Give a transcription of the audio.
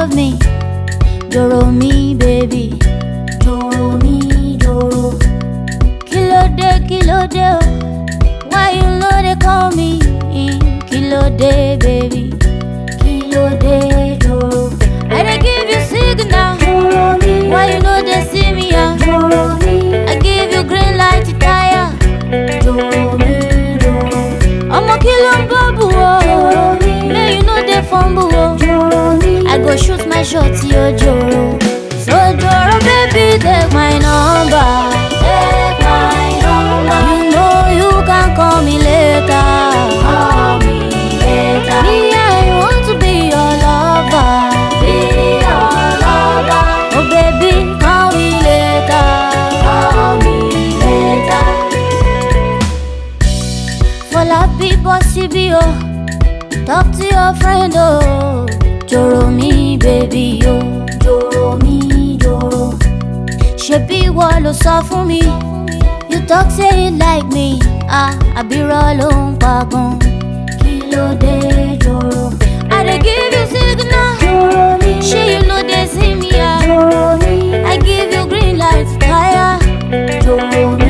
love me. Doro mi, baby. Doro mi, doro. Kílódé, kílódé, oh. Why you know they call me? Kílódé, baby. Kílódé, doro. I dey give you signal. Doro mi, Why you know they see me, ah? doro mi, I give you green light to tire. doro mi, doro, Ọmọ kí ló ń bọ́bù o? doro mi, May you know they fumble o. doro mi. I go shoot my shot, yo Joro. So Joro, baby, take my number. Take my number, You know you can call me later. call me later. Me, I want to be your lover. Be your lover, Oh, baby, call me later. call me later. For la people, CB, oh. Talk to your friend, oh. Joro me, baby, oh. Doro mi, doro, Ṣebí ìwọ ló sọ fún mi. You talk say you like me. Ah, àbírọ̀ ló ń pa gan. kí ló dé doro? I dey give you signal. Doro mi, Ṣé you no dey see me? Ah, doro mi, I give you green light, fire. doro mi,